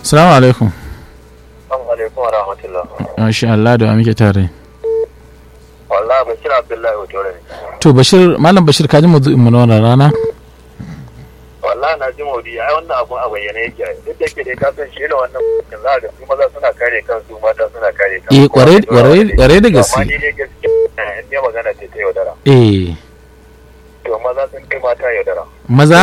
Assalamu alaikum. Assalamu alaikum wa rahmatullah. Masha Allah da wa muke tare. Wallahi Bashir Abdullahi Otore ne. To Bashir Malam Bashir ka ji mu mu na wannan rana? Wallahi na ji maudi ai wannan abun a bayyane yake duk da yake dai ka san shi ne wannan mutum za ga su maza suna kare kansu mata suna kare kansu. Eh kwarai kwarai kwarai da Amma gaske. ni dai gaskiya in dai magana ce ta yaudara. Eh To maza sun kai mata yaudara. maza?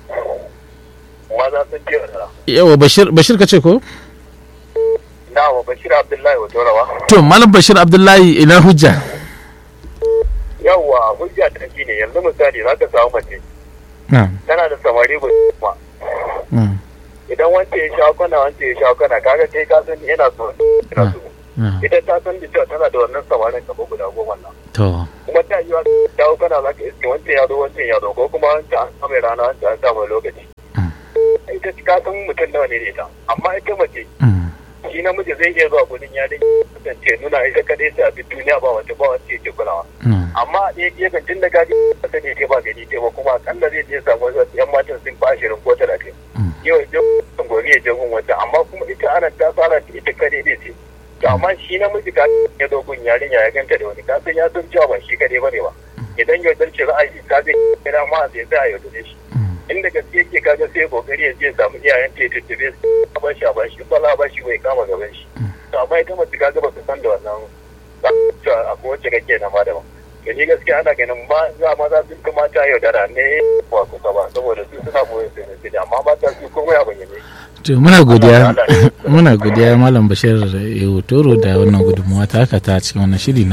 Maza sun kai yaudara. Yawa Bashir Bashir ka ce ko? Na wa Bashir Abdullahi Otore wa. To Malam Bashir Abdullahi ina hujja. Yawwa hujja ta shi ne yanzu misali za ka samu mace Na'am. tana da samari ba Na'am. idan wance ya sha kwana wance ya sha kwana kaga kai ka san yana so yana so Na'am. ita ta san da cewa tana da wannan samarin gaba guda goma nan To. kuma ta yi wa dawo kana za ka iske wancan ya zo wancan ya zo ko kuma wancan an samu rana wancan an samu lokaci Mm. ita ka san mutum nawa ne da ita amma ita mace Mm. shi namiji zai iya zuwa gudun ya dai kasance nuna ita kadai sai a bi duniya ba wata ba wacce yake kulawa Mm. amma a ɗaya gefen tun da gaji ba ta ne ba gani ce ba kuma akalla zai je samu wasu yan matan sun fa ashirin ko talatin Mm. yau ya je gobe ya je gun wata amma kuma ita ana ta fara ta ita kadai ne ce to amma shi namiji ka ya zo gun yarinya ya ganta da wani kasan ya san cewa ba shi kadai bane ba idan yaudar ce ra'ayi ka zai kira ma zai za a yaudare shi Mm. inda gaske yake kaga sai kokari ya je ya samu iyayen ta ya tuttube su a bashi a bashi ba za a bashi bai kama gaban shi to amma ita mace kaga ba su san da wannan ba cewa akwai wacce kake na ma daban to ni gaskiya ana ganin ma za ma za su kamata yaudara ne ba kusa ba saboda su suna boye su ne amma ba ta su komai a bayyane To muna godiya muna godiya Malam Bashir Toro da wannan gudunmawa ta haka ta cikin wannan shiri na